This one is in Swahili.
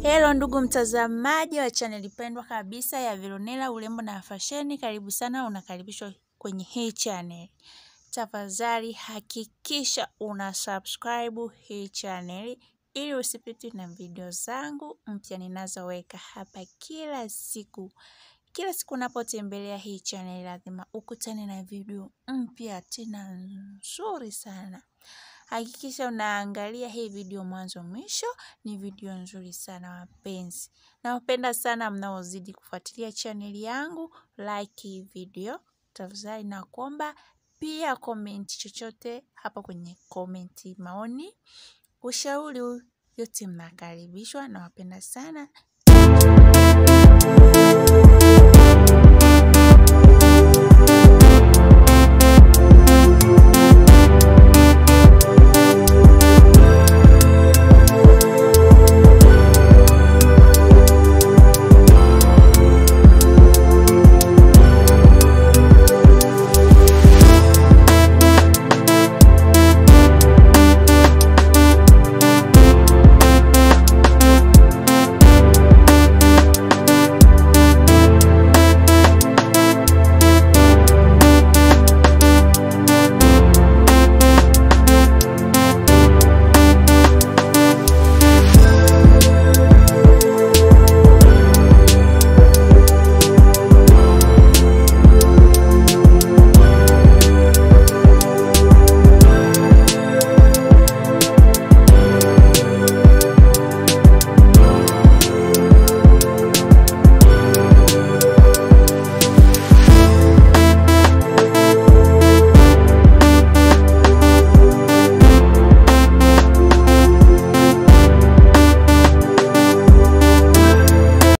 Hello ndugu mtazamaji wa chaneli pendwa kabisa ya Veronella urembo na fasheni, karibu sana, unakaribishwa kwenye hii channel. Tafadhali hakikisha una subscribe hii channel ili usipitwe na video zangu mpya ninazoweka hapa kila siku. Kila siku unapotembelea hii channel lazima ukutane na video mpya tena nzuri sana. Hakikisha unaangalia hii video mwanzo mwisho, ni video nzuri sana wapenzi. Nawapenda sana mnaozidi kufuatilia chaneli yangu, like hii video, tafadhali nakuomba pia komenti chochote hapa kwenye komenti, maoni, ushauri, yote mnakaribishwa. Nawapenda sana.